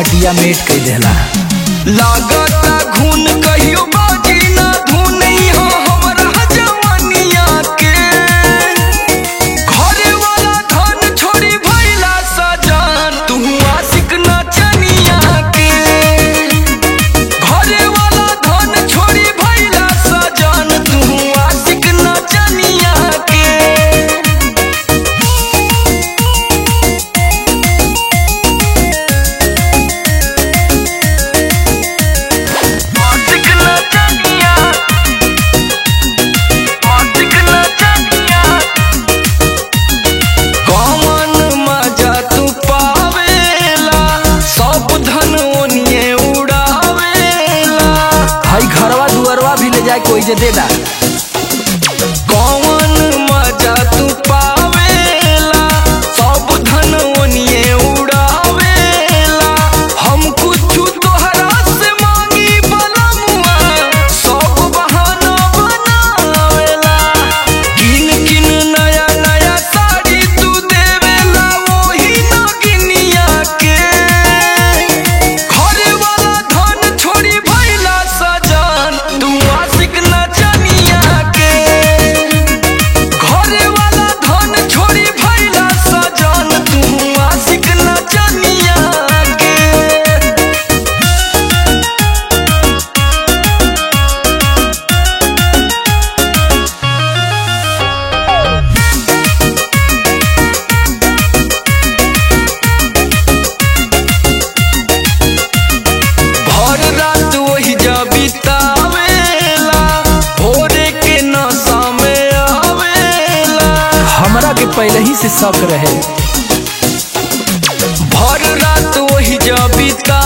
मटिया मेट कई देला लागता घुन कहियो बाजी ना धुन हो हमरा जवानिया के घरे वाला धन छोड़ी भइला सजान तू आशिक ना चनिया के घरे वाला धन छोड़ी भइला सजान तू आशिक ना चनिया के आशिक ना चनिया आशिक ना चनिया कौन मजा तू पावेला सब धन ओनिए उड़ावेला हई घरवा दुअरवा भी ले जाए कोई जे देला कौन मजा तू पावेला सब धन ओनिए उड़ावेला हम कुछ तोहरा से मांगी बलमुआ सब बहाना बनावेला किन किन नया नया साड़ी तू देवेला वही नगिनिया के घरे वाला धन छोड़ी भइला सजान तू आशिक ना चनिया के घरे वाला धन छोड़ी भइला सजान तू आशिक ना चनिया के भर रात वही जा बितावेला भोरे के नशा में आवेला हमरा के पहले ही से शक रहे भर रात वही जा बिता